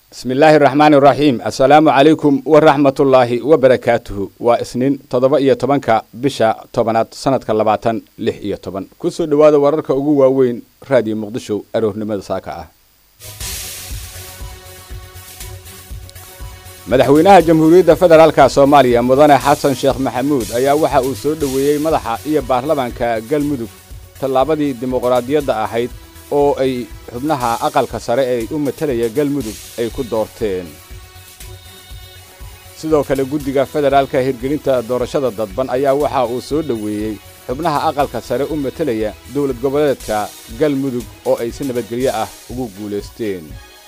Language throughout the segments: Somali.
bismi illaahi raxmaani raxiim assalaamu calaykum waraxmatullaahi wabarakaatuhu waa isniin toddoba iyo tobanka bisha tobanaad sanadka labaatan lix iyo toban kusoo dhowaada wararka ugu waaweyn raadiyo muqdisho aroornimada saaka ah madaxweynaha jamhuuriyadda federaalka soomaaliya mudane xasan sheekh maxamuud ayaa waxa uu soo dhoweeyey madaxa iyo baarlamaanka galmudug tallaabadii dimuqraadiyadda ahayd oo ay xubnaha aqalka sare ee u matalaya galmudug ay ku doorteen sidoo kale guddiga federaalka hirgelinta doorashada dadban ayaa waxa uu soo dhoweeyey xubnaha aqalka sare u matalaya dowlad goboleedka galmudug oo ay si nabadgelyo ah ugu guulaysteen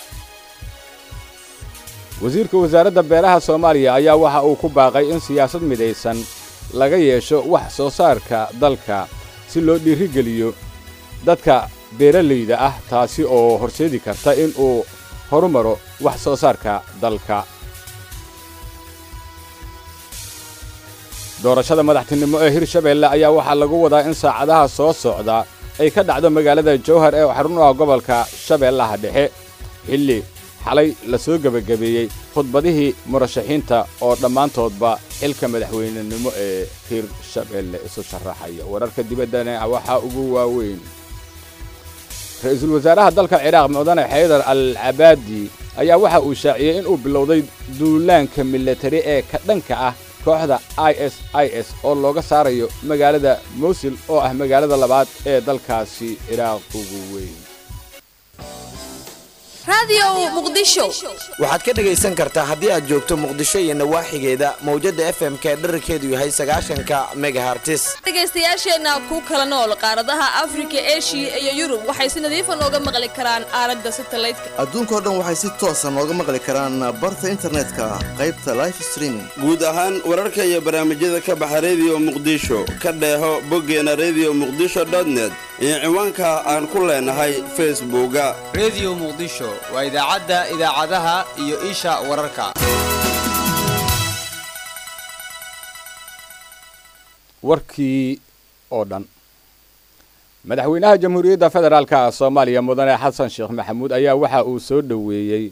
wasiirka wasaaradda beeraha soomaaliya ayaa waxa uu ku baaqay in siyaasad midaysan laga yeesho wax soo saarka dalka si loo dhiirigeliyo dadka beeralayda ah taasi oo horseedi karta in uu horumaro wax soo saarka dalka doorashada madaxtinimo ee hirshabeelle ayaa waxaa lagu wadaa in saacadaha soo socda ay ka dhacdo magaalada jowhar ee xarun u ah gobolka shabeellaha dhexe xilli xalay la soo gebagabeeyey khudbadihii murashaxiinta oo dhammaantoodba xilka madaxweynenimo ee hirshabeelle isu sharaxaya wararka dibaddana waxaa ugu waaweyn ra-iisul wasaaraha dalka ciraaq mudane xaydar al cabaadi ayaa waxa uu shaaciyey in uu bilowday duulaanka milatari ee ka dhanka ah kooxda i s i s oo looga saarayo magaalada mowsil oo ah magaalada labaad ee dalkaasi ciraaq ugu weyn waxaad ka dhegaysan kartaa haddii aad joogto muqdisho iyo nawaaxigeeda mawjadda f m ka dherarkeedu yahay sagaashanka megahartis dhegaystayaasheenna ku kala nool qaaradaha afrika eshiya iyo yurub waxay si nadiifa nooga maqli karaan aalada satalaydka adduunkao dhan waxay si toosa nooga maqli karaan barta internetka qaybta life streaming guud ahaan wararka iyo barnaamijyada ka baxa rediyo muqdisho ka dheeho boggeena rediyo muqdisho dotnet iyo ciwaanka aan ku leenahay facebooka rediyo muqdisho waa idaacadda idaacadaha iyo isha wararka warkii oo dhan madaxweynaha jamhuuriyadda federaalka soomaaliya mudane xasan sheekh maxamuud ayaa waxa uu soo dhoweeyey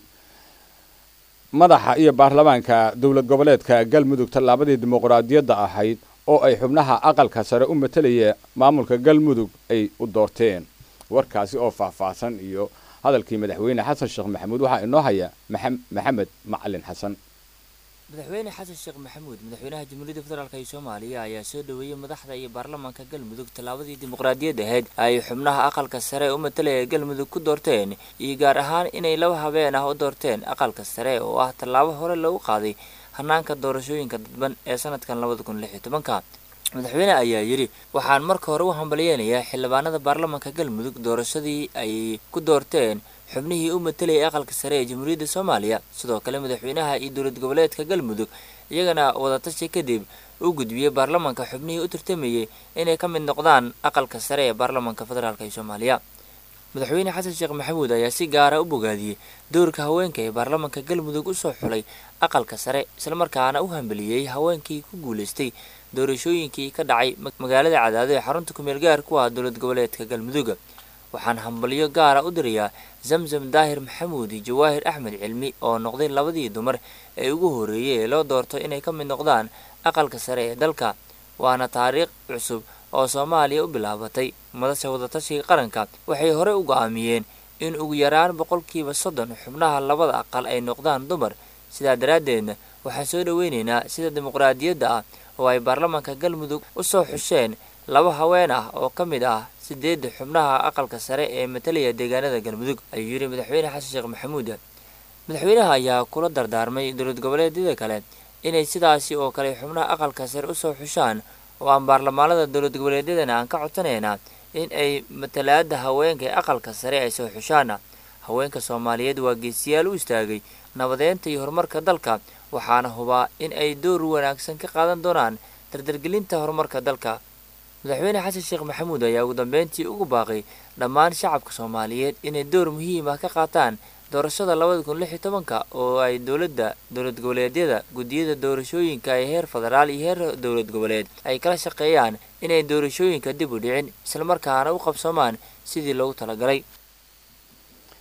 madaxa iyo baarlamaanka dowlad goboleedka galmudug tallaabadii dimuqraadiyadda ahayd oo ay xubnaha aqalka sare u matalaya maamulka galmudug ay u doorteen warkaasi oo faahfaahsan iyo hadalkii madaxweyne xasan sheekh maxamuud waxaa inoo haya maxamed macalin xasan madaxweyne xasan sheekh maxamuud madaxweynaha jamhuuriyadda federaalk ee soomaaliya ayaa soo dhoweeyey madaxda iyo baarlamaanka galmudug tallaabadii dimuqraadiyad ahayd ay xubnaha aqalka sare u matalaya galmudug ku doorteen iyo gaar ahaan inay laba habeen ah u doorteen aqalka sare oo ah tallaabo hore lagu qaaday hanaanka doorashooyinka dadban ee sanadkan labada kun lix iyo tobanka madaxweyne ayaa yidhi waxaan marka hore u hambalyeynayaa xildhibaanada baarlamaanka galmudug doorashadii ay ku doorteen xubnihii u matalayay aqalka sare ee jamhuuriyadda soomaaliya sidoo kale madaxweynaha iyo dowlad goboleedka galmudug iyagana wadatashi kadib u gudbiyey baarlamaanka xubnihii u tartamayey inay ka mid noqdaan aqalka sare ee baarlamaanka federaalk ee soomaaliya madaxweyne xasan sheekh maxamuud ayaa si gaara u bogaadiyey dowrka haweenka ee baarlamaanka galmudug usoo xulay aqalka sare islamarkaana u hambeliyey haweenkii ku guulaystay doorashooyinkii ka dhacay magaalada cadaado ee xarunta kumeel gaar ku ah dowlad goboleedka galmudug waxaan hambalyo gaara u dirayaa zamzam daahir maxamuud iyo jawaahir axmed cilmi oo noqday labadii dumar ee ugu horreeyey ee loo doorto inay ka mid noqdaan aqalka sare ee dalka waana taariikh cusub oo soomaaliya u bilaabatay madasha wadatashiga qaranka waxay horey u go'aamiyeen in ugu yaraan boqolkiiba soddon xubnaha labada aqal ay noqdaan dumar sidaa daraaddeedna waxaan soo dhoweynaynaa sida dimuqraadiyadda ah oo ay baarlamaanka galmudug u soo xusheen laba haween ah oo ka mid ah sideedda xubnaha aqalka sare ee matalaya deegaanada galmudug ayuu yidhi madaxweyne xasan sheekh maxamuud madaxweynaha ayaa kula dardaarmay dowlad goboleedyada kale inay sidaasi oo kale xubnaha aqalka sare usoo xushaan oo aan baarlamaanada dowlad goboleedyadana aan ka codsanaynaa in ay matalaada haweenka ee aqalka sare ay soo xushaan haweenka soomaaliyeed waa geesiyaal u istaagay nabadeynta iyo horumarka dalka waxaana hubaa in ay door wanaagsan ka qaadan doonaan dardargelinta horumarka dalka madaxweyne xasan sheekh maxamuud ayaa ugu dambeyntii ugu baaqay dhammaan shacabka soomaaliyeed inay door muhiim ah ka qaataan doorashada labada kun lix iyo tobanka oo ay dowladda dowlad goboleedyada guddiyada doorashooyinka ee heer federaal iyo heer dowlad goboleed ay kala shaqeeyaan inay doorashooyinka dib u dhicin islamarkaana u qabsoomaan sidii loogu talagalay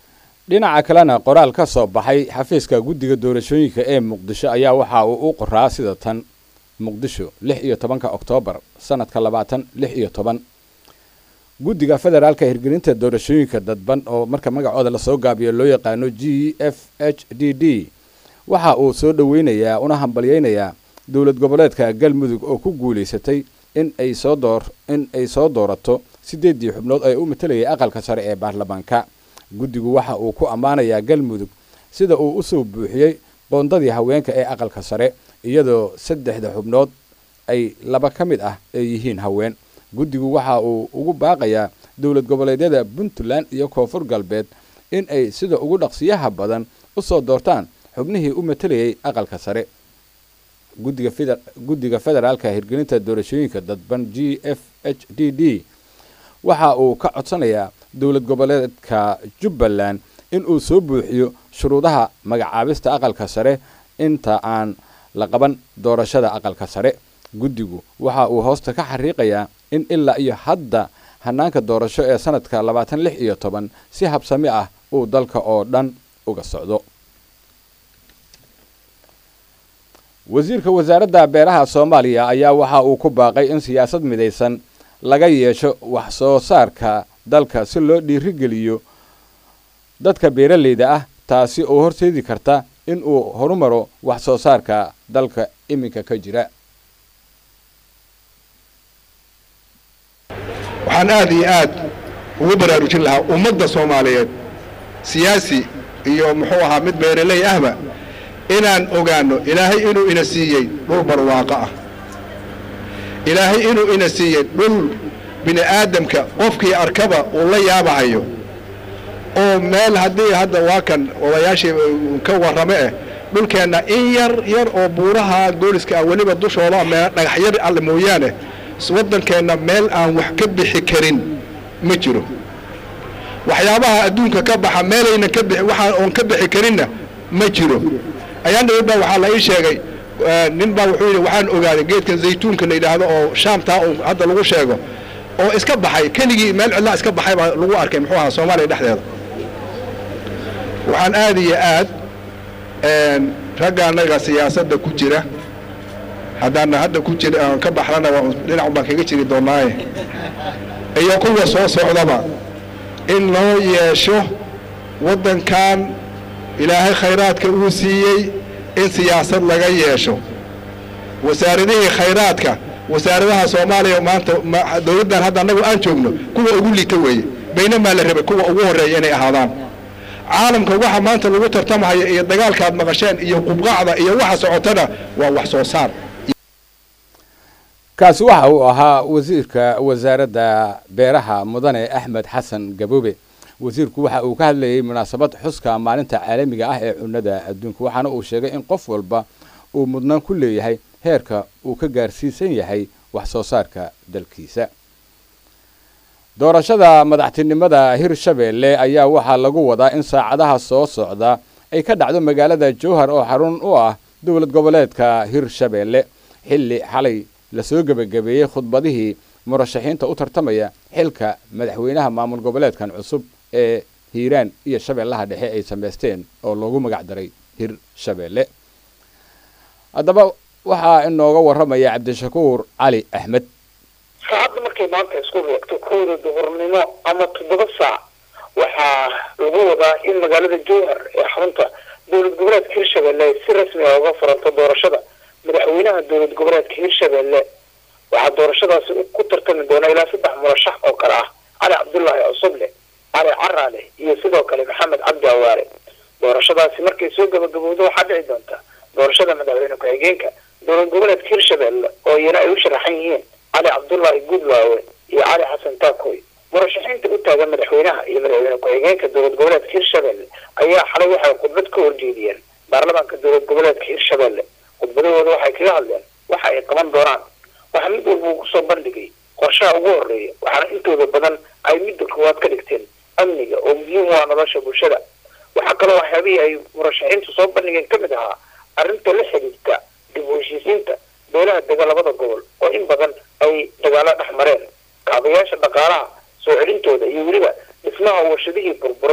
dhinaca kalena qoraal ka soo baxay xafiiska guddiga doorashooyinka ee muqdisho ayaa waxa uu u qoraa sida tan muqdisho lix iyo tobanka oktoobar sanadka labaatan lix iyo toban guddiga federaalka hirgelinta doorashooyinka dadban oo marka magacooda lasoo gaabiyo loo yaqaano g f h d d waxa uu soo dhoweynayaa una hambalyeynayaa dowlad goboleedka galmudug oo ku guulaysatay in ay soo door in ay soo doorato siddeeddii xubnood ee u matalayay aqalka sare ee baarlamaanka guddigu waxa uu ku ammaanayaa galmudug sida uu usoo buuxiyey boondadii haweenka ee aqalka sare iyadoo saddexda xubnood ay laba ka mid ah ay yihiin haween guddigu waxa uu ugu baaqayaa dowlad goboleedyada puntland iyo koonfur galbeed in ay sida ugu dhaqsiyaha badan usoo doortaan xubnihii u matalayay aqalka sare guddiga feder guddiga federaalka hirgelinta doorashooyinka dadban g f h d d waxa uu ka codsanayaa dowlad goboleedka jubbaland in uu soo buuxiyo shuruudaha magacaabista aqalka sare inta aan la qaban doorashada aqalka sare guddigu waxa uu hoosta ka xariiqayaa in ilaa iyo hadda hanaanka doorasho ee sanadka labaatan lix iyo toban si habsami ah uu dalka oo dhan uga socdo wasiirka wasaaradda beeraha soomaaliya ayaa waxa uu ku baaqay in siyaasad midaysan laga yeesho wax soo saarka dalka si loo dhiirigeliyo dadka beeralayda ah taasi oo horseedi karta in uu horumaro wax soo saarka dalka iminka ka jira waxaan aad iyo aad ugu baraarujin lahaa ummadda soomaaliyeed siyaasi iyo muxuu ahaa mid beeraley ahba inaan ogaanno ilaahay inuu ina siiyey dhul barwaaqo ah ilaahay inuu ina siiyey dhul bini aadamka qofkii arkaba uu la yaabahayo oo meel haddii hadda waa kan odayaashii ka warrame eh dhulkeenna in yar yar oo buuraha gooliska ah weliba dushooda mee dhagaxyar alle mooyaane waddankeenna meel aan wax ka bixi karin ma jiro waxyaabaha adduunka ka baxa meelaynan ka bixi waxaan oon ka bixi karinna ma jiro ayaan dhawid baa waxaa la ii sheegay nin baa wuxuu yidhi waxaan ogaaday geedkan zaytuunka la yidhaahdo oo shaamtaa uu hadda lagu sheego oo iska baxay keligii meel cidlaa iska baxay baa lagu arkay muxuu ahaa soomaaliya dhexdeeda waxaan aad iyo aad ragga annaga siyaasadda ku jira haddaana hadda ku jira aan ka baxlana dhinac baan kaga jiri doonaaye iyo kuwa soo socdaba in loo yeesho waddankan ilaahay khayraadka uu siiyey in siyaasad laga yeesho wasaaradihii khayraadka wasaaradaha soomaaliya maanta dowladdan hadda annagu aan joogno kuwa ugu liita weeye baynamaa la rabay kuwa ugu horreeya inay ahaadaan caalamka waxa maanta lagu tartamahaya iyo dagaalkaad maqasheen iyo qubqacda iyo waxa socotana waa wax soo saar kaasi waxa uu ahaa wasiirka wasaaradda beeraha mudane axmed xasan gaboobe wasiirku waxa uu ka hadlayay munaasabad xuska maalinta caalamiga ah ee cunnada adduunka waxaana uu sheegay in qof walba uu mudnaan ku leeyahay heerka uu ka gaarsiisan yahay wax soo saarka dalkiisa doorashada madaxtinimada hirshabeelle ayaa waxaa lagu wadaa in saacadaha soo socda ay ka dhacdo magaalada jowhar oo xarun u ah dowlad goboleedka hirshabeelle xilli xalay lasoo gebagabeeyey khudbadihii murashaxiinta u tartamaya xilka madaxweynaha maamul goboleedkan cusub ee hiiraan iyo shabeellaha dhexe ay samaysteen oo loogu magac daray hirshabeelle haddaba waxaa inooga warramaya cabdishakuur cali axmed saacadda markay maanta isku reegto kowda duhurnimo ama toddoba saac waxaa lagu wadaa in magaalada jowhar ee xarunta dowlad goboleedka hirshabelle ay si rasmi ah uga furanto doorashada madaxweynaha dowlad goboleedka hirshabelle waxaa doorashadaasi ku tartami doona ilaa saddex murashax oo kale ah cali cabdullaahi cusuble cali caraale iyo sidoo kale maxamed cabdi awaare doorashadaasi markay soo gabagabowdo waxaa dhici doonta doorashada madaxweyne ku-xigeenka dowlad goboleedka hirshabelle oo iyana ay u sharaxan yihiin cali cabdullaahi gudlaawe iyo cali xasan taakoy murashaxiinta u taagan madaxweynaha iyo madaxweyne ku-xigeenka dowlad goboleedka hirshabelle ayaa xalay waxay khudbad ka horjeediyeen baarlamaanka dowlad goboleedka hirshabelle khudbadahooda waxay kaga hadleen waxa ay qaban doonaan waxaa mid walba uu kusoo bandhigay qorshaha ugu horeeya waxaana intooda badan ay midda koowaad ka dhigteen amniga oo muhiim u ah nolosha bulshada waxaa kaloo waxyaabihii ay murashaxiintu soo bandhigeen ka mid ahaa arrinta la xidhiidta dib u heshiisiinta beelaha dega labada gobol oo in badan ay dagaalo dhex mareen kaabayaasha dhaqaalaha soo celintooda iyo weliba dhismaha warshadihii burburay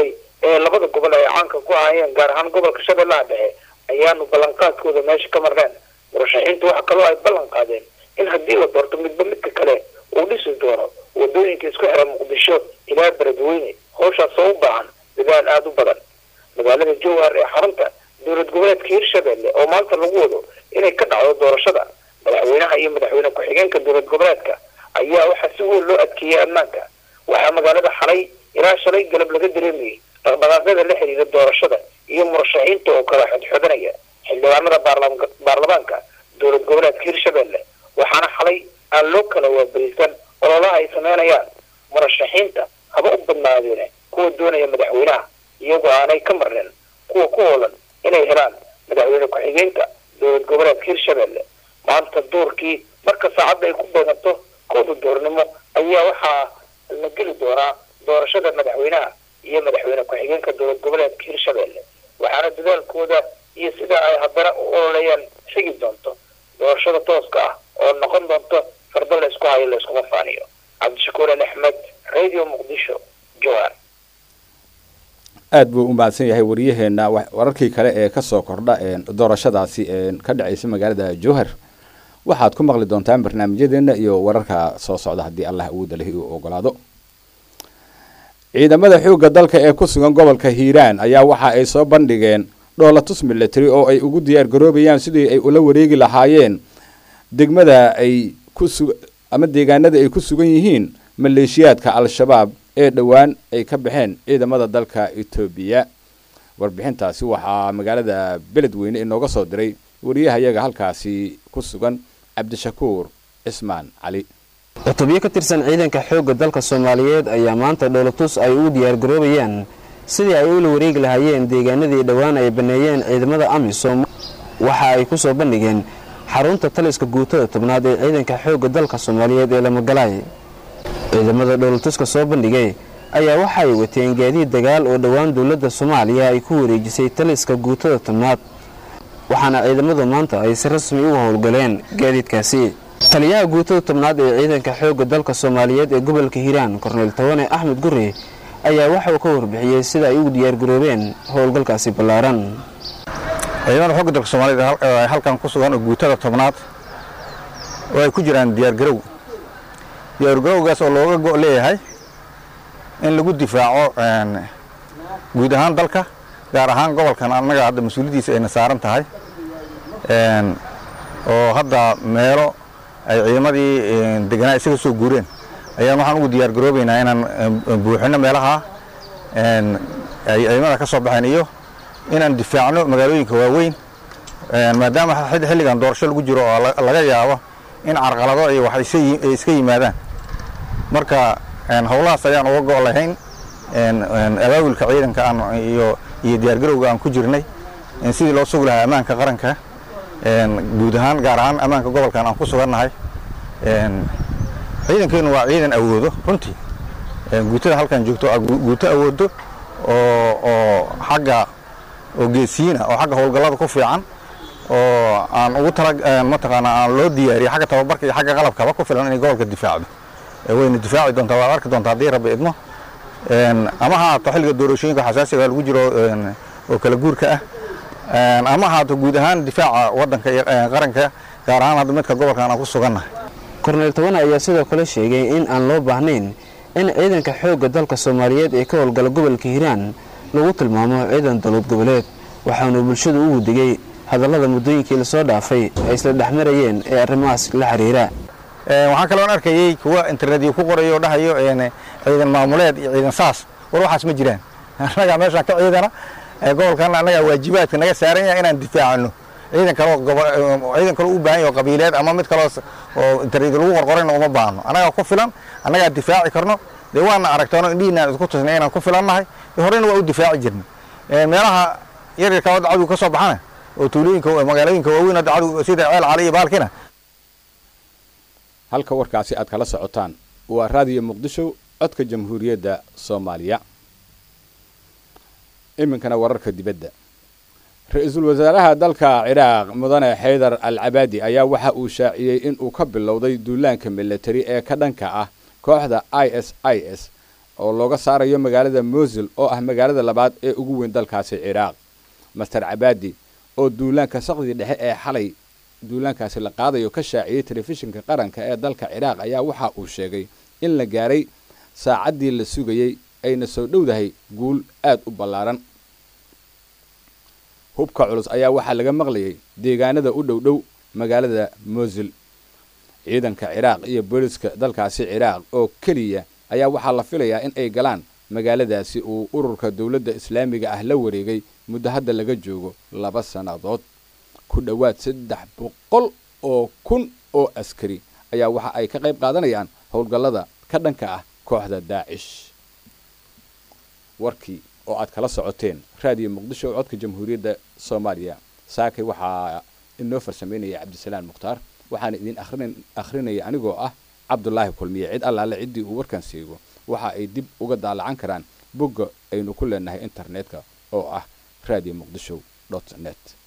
ee labada gobol ay caanka ku ahayeen gaar ahaan gobolka shabeellaha dhexe ayaanu ballanqaadkooda meesha ka marneen murashaxiintu waxa kaloo ay ballan qaadeen in haddii la doorto midba midka kale uu dhisi doono wadooyinka isku xira muqdisho ilaa beledweyne howshaas oo u baahan dadaal aada u badan magaalada jowhar ee xarunta dowlad goboleedka hirshabelle oo maanta lagu wado inay ka dhacdo doorashada madaxweynaha iyo madaxweyne ku-xigeenka dowlad goboleedka ayaa waxaa si weyn loo adkeeyey ammaanka waxaa magaalada xalay ilaa shalay galab laga dareemayay dhaqdhaqaaqyada la xiriira doorashada iyo murashaxiinta oo kala xodxodanaya xildhibaanada baarlam- baarlamaanka dowlad goboleedka hirshabelle waxaana xalay aan loo kala waabarisan ololaha ay sameynayaan murashaxiinta haba u badnaadeene kuwa doonaya madaxweynaha iyagoo aanay ka marneen kuwa ku hoolan inay helaan madaxweyne ku-xigeenka dowlad goboleedka hirshabelle maanta duurkii marka saacadda ay ku beeganto kooda doornimo ayaa waxaa la geli doonaa doorashada madaxweynaha iyo madaxweyne ku-xigeenka dowlad goboleedka hirshabelle waxaana dadaalkooda iyo sida ay haddana u ololayaan xigi doonto doorashada tooska ah oo noqon doonto fardo la isku hayo la iskuma faaniyo cabdishakuur ali axmed radio muqdisho jowhar aad buu u mahadsan yahay waryaheena wa- wararkii kale ee kasoo kordha een, doorashadaasi een, ka dhacaysa magaalada jowhar waxaad ku maqli doontaan barnaamijyadeena iyo wararka soo socda haddii allah awoodda lehi uu ogolaado ciidamada xoogga dalka ee ku sugan gobolka hiiraan ayaa waxa ay soo bandhigeen dhoolatus military oo ay ugu diyaar garoobayaan sidii ay ula wareegi lahaayeen degmada ay ku su ama deegaanada ay ku sugan yihiin maleeshiyaadka al-shabaab ee dhowaan ay ka baxeen ciidamada dalka etoobiya warbixintaasi waxaa magaalada beledweyne inooga soo diray wariyahayaga halkaasi ku sugan cabdishakuur cismaan cali cutubyo ka tirsan ciidanka xoogga dalka soomaaliyeed ayaa maanta dhowlatus ay ugu diyaargaroobayaan sidii ay ula wareegi lahaayeen deegaanadii dhowaan ay banneeyeen ciidamada amisom waxa ay ku soo bandhigeen xarunta taliska guutada tobnaad ee ciidanka xoogga dalka soomaaliyeed ee lamagalaay ciidamada dhowlatuska soo bandhigay ayaa waxa ay wateen gaadiid dagaal oo dhowaan dowladda soomaaliya ay ku wareejisay taliska guutada tobnaad waxaana ciidamadu maanta ay si rasmi uga howlgaleen gaadiidkaasi taliyaha guutada tobnaad ee ciidanka xoogga dalka soomaaliyeed ee gobolka hiiraan korneyl tawane axmed guri ayaa waxa uu ka warbixiyey sida ay ugu diyaargaroobeen howlgalkaasi ballaaran ciidamada xogga dalka soomaaliyeed ee hal- ee halkan ku sugan oo guutada tobnaad oo ay ku jiraan diyaargarow diyaargarowgaas oo looga go' leeyahay in lagu difaaco een, guud ahaan dalka gaar ahaan gobolkan annaga hadda mas-uuliyaddiisa ayna saaran tahay een, oo hadda meelo ay ciidamadii een, deganaa isaga soo guureen ayaan waxaan ugu diyaargaroobaynaa inaan een, buuxino meelaha een, ay ciidamada ka soo baxeen iyo inaan difaacno magaalooyinka waaweyn een, maadaama xid- xilligan doorasho lagu jiro oo la- laga yaabo in carqalado iyo wax isa yi- ay iska yimaadaan marka een, howlahaas ayaan uga go' lahayn een, een, abaabulka ciidanka aan iyo iyo diyaargarowga aan ku jirnay een, sidii loo sugi lahaa ammaanka qaranka een, guud ahaan gaar ahaan ammaanka gobolkan aan ku sugannahay een, ciidankeenu waa ciidan awoodo runtii een, guutada halkan joogto waa gu- guuto awoodo oo oo xagga oo geesiyiina oo xagga howlgallada ku fiican oo aan ugu tala een, mataqaanaa aan loo diyaariyey xagga tababarka iyo xagga qalabkaba ku filan inay gobolka difaacdo Ee, wayna difaaci doontaa waad arki doontaa haddii rabbi idmo Een, ama ha haato xilliga doorashooyinka xasaasiga lagu jiro een, oo kala guurka ah Een, ama ha haato guud ahaan difaaca waddanka iyo een, qaranka gaar ahaan hadda midka gobolkan aan ku sugannahay korneyl tawane ayaa sidoo kale sheegay in aan loo baahnayn in ciidanka xoogga dalka soomaaliyeed ee ka howlgala gobolka hiiraan lagu tilmaamo ciidan dowlad goboleed waxaanu bulshadu ugu digay hadallada muddooyinkii lasoo dhaafay ay isla dhexmarayeen ee arrimahaas la xiriira Een, waxaan kaloon arkayey kuwa internetyo ku qorayo oo dhahayo een, ciidan maamuleed iyo ciidan saas war waxaas ma jiraan annagaa meeshaan ka ciidana ee gobolkan annagaa waajibaadka naga saaran yahay inaan difaacano ciidan kaloo gobo- ciidan kaloo u baahan yahay oo qabiileed ama mid kaloo s- oo internet lagu qorqorayna uma baahno annagaa ku filan annagaa difaaci karno dee waana aragtoono indhihiina isku tusnay inaan ku filannahay dee horena waa u difaaci jirnay Een, meelaha yaryarka hadda cadow ka soo baxana oo tuulooyinka magaalooyinka waaweyn hadda cadow sida ceel cali iyo baalkina halka warkaasi aad kala socotaan waa raadiyo muqdisho codka jamhuuriyadda soomaaliya iminkana wararka dibadda ra-iisul wasaaraha dalka ciraaq mudane xaydar al cabaadi ayaa waxa uu shaaciyey in uu ka bilowday duulaanka militari ee ka dhanka ah kooxda i s i s oo looga saarayo magaalada mosul oo ah magaalada labaad ee ugu weyn dalkaasi ciraaq master cabaadi oo duulaanka saqdii dhexe ee xalay duulaankaasi la qaadayo ka shaaciyey telefishinka qaranka ee dalka ciraaq ayaa waxa uu sheegay in la gaaray saacaddii la sugayey ayna soo dhowdahay guul aad u ballaaran hubka culus ayaa waxaa laga maqlayay deegaanada u dhow dhow magaalada mosul ciidanka ciraaq iyo booliska dalkaasi ciraaq oo keliya ayaa waxaa la filayaa in ay galaan magaaladaasi uu ururka dowladda islaamiga ah la wareegay muddo hadda laga joogo laba sannadood ku dhowaad saddex boqol oo kun oo askari ayaa waxa ay ka qayb qaadanayaan howlgallada ka dhanka ah kooxda daacish warkii oo aad kala socoteen raadiyo muqdisho oo codka jamhuuriyadda soomaaliya saakay waxaa inoo farsamaynaya cabdisalaam mukhtaar waxaana idin akhrinaya anigoo ah cabdulaahi kulmiye cid allaale ciddii uu warkan seego waxa ay dib uga daalacan karaan bogga aynu ku leenahay internetka oo ah radio muqdisho net